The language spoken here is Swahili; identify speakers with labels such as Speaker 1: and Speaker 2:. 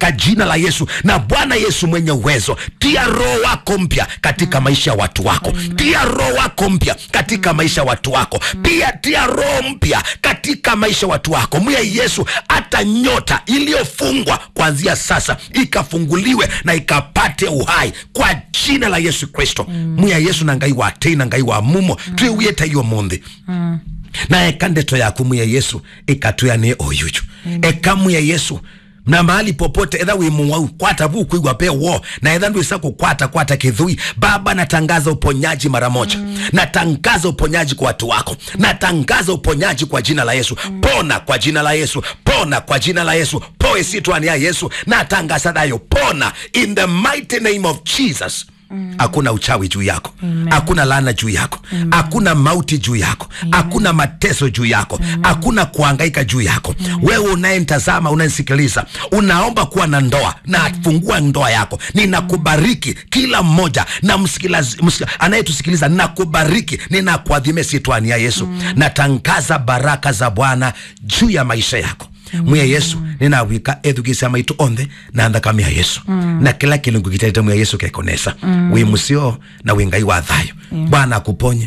Speaker 1: katika jina la yesu na bwana yesu mwenye uwezo tia roho wako mpya katika maisha ya watu wako tia roho wako mpya katika maisha ya watu wako pia tia roho mpya katika maisha ya watu wako mwe yesu hata nyota iliyofungwa kuanzia sasa ikafunguliwe na ikapate uhai kwa jina la yesu kristo mwe yesu na ngai watei na ngai wa mumo twiwiete iyo munthi na eka ndeto yaku muya yesu ikatuyanie oyuju eka muya yesu na mahali popote edha wimuwau kwata vu kuigwa pe wo na edha ndu isa kukwata kwata kidhui baba natangaza uponyaji mara moja mm. natangaza uponyaji kwa watu wako natangaza uponyaji kwa jina la yesu mm. pona kwa jina la yesu pona kwa jina la yesu poe sitwani ya yesu natangaza dayo pona in the mighty name of jesus hakuna uchawi juu yako hakuna laana juu yako hakuna mauti juu yako hakuna mateso juu yako hakuna kuhangaika juu yako wewe unayemtazama unanisikiliza unaomba kuwa na ndoa na fungua ndoa yako ninakubariki kila mmoja na msikiliza- msik- anayetusikiliza nakubariki ninakuadhimia sitwani ya yesu natangaza baraka za bwana juu ya maisha yako mwiya yesu ninawika ethukisia maitu onthe na nthakame ya yesu na kila kilungu kitaite mwiya yesu kekonesa wi musio na wi ngai wa thayo bwana akuponye